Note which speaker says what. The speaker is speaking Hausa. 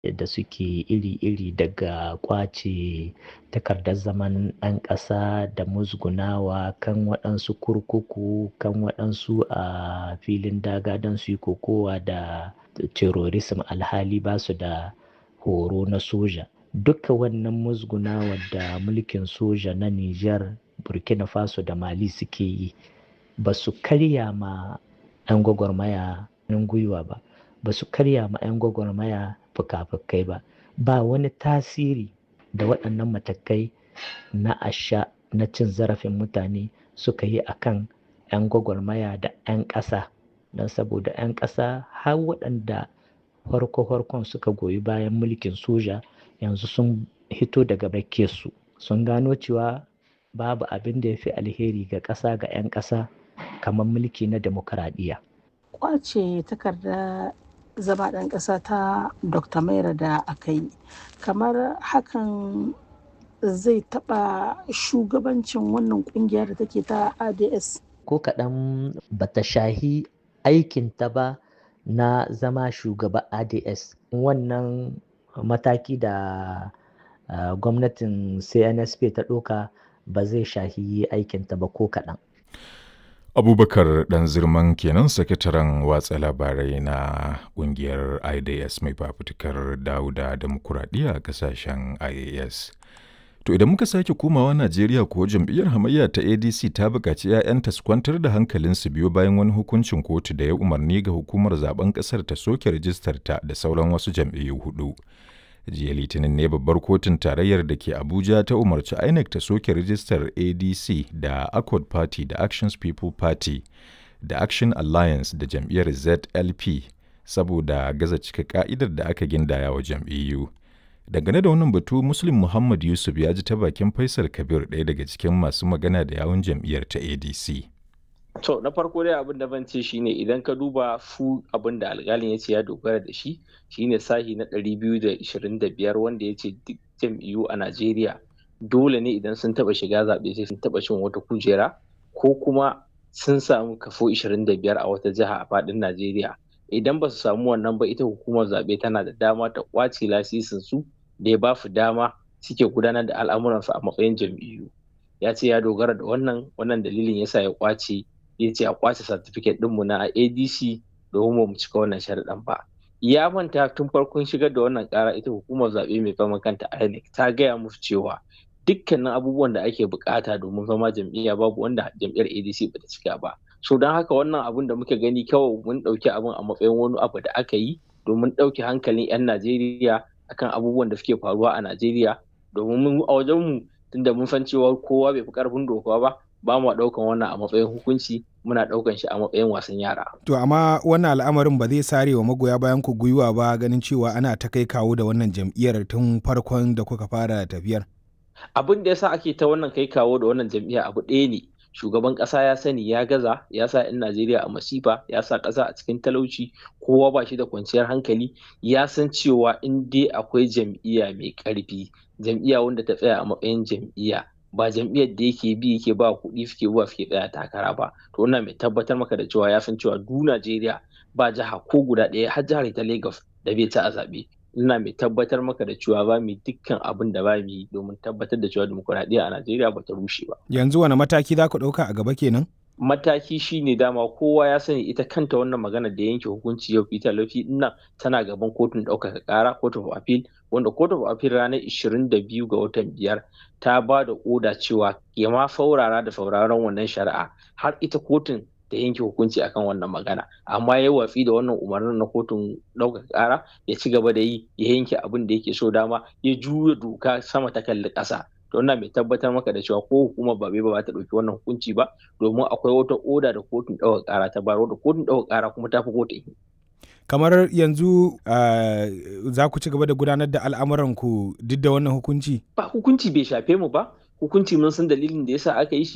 Speaker 1: da suke iri-iri daga ƙwace takardar zaman ɗan ƙasa da musgunawa kan waɗansu kurkuku kan waɗansu a filin daga don su yi kokowa da terrorism alhali ba su da horo na soja. Duka wannan musgunawa da mulkin soja na Nijar, Burkina Faso da Mali suke yi ba su karya ma 'yan gwagwarmaya gwiwa ba, ba su karya ma 'yan gwagwarmaya fuka-fukai ba. Ba wani tasiri da waɗannan matakai na asha na cin zarafin mutane suka yi a kan 'yan gwagwarmaya da 'yan ƙasa. Don saboda 'yan ƙasa har waɗanda farko-farkon suka goyi bayan mulkin soja yanzu sun hito daga su sun gano cewa babu abin da ya fi alheri ga ƙasa ga 'yan ƙasa kamar mulki na demokradiyya.
Speaker 2: Ƙwace takarda zama ɗan ƙasa ta Dr. Maira da aka yi, kamar hakan zai taɓa shugabancin wannan ƙungiya da take ta ADS.
Speaker 1: Ko kaɗan bata shahi aikinta ba na zama shugaba ADS. Wannan mataki da uh, gwamnatin CNSP ta ɗauka ba zai shahi aikinta ba ko kaɗan.
Speaker 3: abubakar dan zirman kenan sakataren watsa labarai na kungiyar idas mai fafutukar dauda demokuraɗiyya a kasashen ias to idan muka sake komawa najeriya ko jam'iyyar hamayya ta adc ta buƙaci 'ya'yanta su kwantar da hankalinsu biyo bayan wani hukuncin kotu da ya umarni ga hukumar zaben ƙasar ta soke rijistar ta da sauran wasu jam'iyyu hudu jiya litinin ne babbar kotun tarayyar da ke abuja ta umarci inec ta soke rijistar adc da accord party da actions people party da action alliance da jam'iyyar zlp saboda gaza cika ka'idar da aka gindaya wa jam'iyyu dangane da wannan batu muslim muhammad yusuf ya ji ta bakin faisal kabir ɗaya daga cikin masu magana da yawun jam'iyyar ta adc
Speaker 4: To na farko dai abin da ban ce shine idan ka duba fu abin da alƙalin ya ce ya dogara da shi shine sahi na 225 wanda ya ce duk jam'iyyu a Najeriya dole ne idan sun taba shiga zaɓe sai sun taba cin wata kujera ko kuma sun samu kafo 25 a wata jiha a faɗin Najeriya. Idan ba su samu wannan ba ita hukumar zaɓe tana da dama ta ƙwace lasisin su da ya ba su dama suke gudanar da al'amuransu a matsayin jam'iyyu. Ya ce ya dogara da wannan wannan dalilin yasa ya ƙwace ya ce a kwace certificate ɗinmu na adc domin mu cika wannan sharaɗin ba ya manta tun farkon shigar da wannan ƙara ita hukumar zaɓe mai fama kanta inec ta gaya musu cewa dukkanin abubuwan da ake bukata domin zama jam'iyya babu wanda jam'iyyar adc bata cika ba so don haka wannan abun da muka gani kawai mun ɗauki abin a matsayin wani abu da aka yi domin ɗauke hankalin 'yan najeriya akan abubuwan da suke faruwa a najeriya domin a wajenmu tunda mun san cewa kowa bai fi ƙarfin doka ba ba mu ɗaukan wannan a matsayin hukunci muna ɗaukan shi a matsayin wasan yara.
Speaker 5: To amma wannan al'amarin ba zai sare wa magoya bayan ku gwiwa ba ganin cewa ana ta kai kawo da wannan jam'iyyar tun farkon da kuka fara tafiyar.
Speaker 4: Abin da yasa ake ta wannan kai kawo da wannan jam'iyya abu ɗaya ne. Shugaban ƙasa ya sani ya gaza ya sa 'yan Najeriya a masifa ya sa ƙasa a cikin talauci kowa ba shi da kwanciyar hankali ya san cewa in dai akwai jam'iyya mai ƙarfi jam'iyya wanda ta tsaya a matsayin jam'iyya ba jam'iyyar da yake bi yake ba kuɗi suke zuwa suke tsaya takara ba to wannan mai tabbatar maka da cewa ya san cewa du Najeriya ba jiha ko guda ɗaya har jihar ta Lagos da bai ci a zaɓe ina mai tabbatar maka da cewa ba mu dukkan abin da ba mu yi domin tabbatar da cewa dimokuraɗiyya a Najeriya ba ta rushe ba.
Speaker 5: Yanzu wani mataki za ku ɗauka a gaba kenan?
Speaker 4: mataki shine dama kowa ya sani ita kanta wannan magana da yanke hukunci yau Peter Lafi nan tana gaban kotun ɗaukaka ƙara court of appeal wanda court of appeal ranar 22 ga watan biyar ta ba da oda cewa ya ma faurara da sauraron wannan shari'a har ita kotun ta yanke hukunci akan wannan magana amma ya watsi da wannan umarnin na kotun ɗaukaka ƙara ya ci gaba da yi ya yanke abin da yake so dama ya juya doka sama ta kalli ƙasa to wannan mai tabbatar maka da cewa ko hukumar ba ba ta ɗauki wannan hukunci ba domin akwai wata oda da kotun ɗaukar ƙara ta bayar da kotun ɗaukar ƙara kuma ta fi kotun
Speaker 5: kamar yanzu uh, za ku ci gaba da gudanar da al'amuranku duk da wannan hukunci
Speaker 4: ba hukunci bai shafe mu ba hukunci mun san dalilin da yasa aka yi shi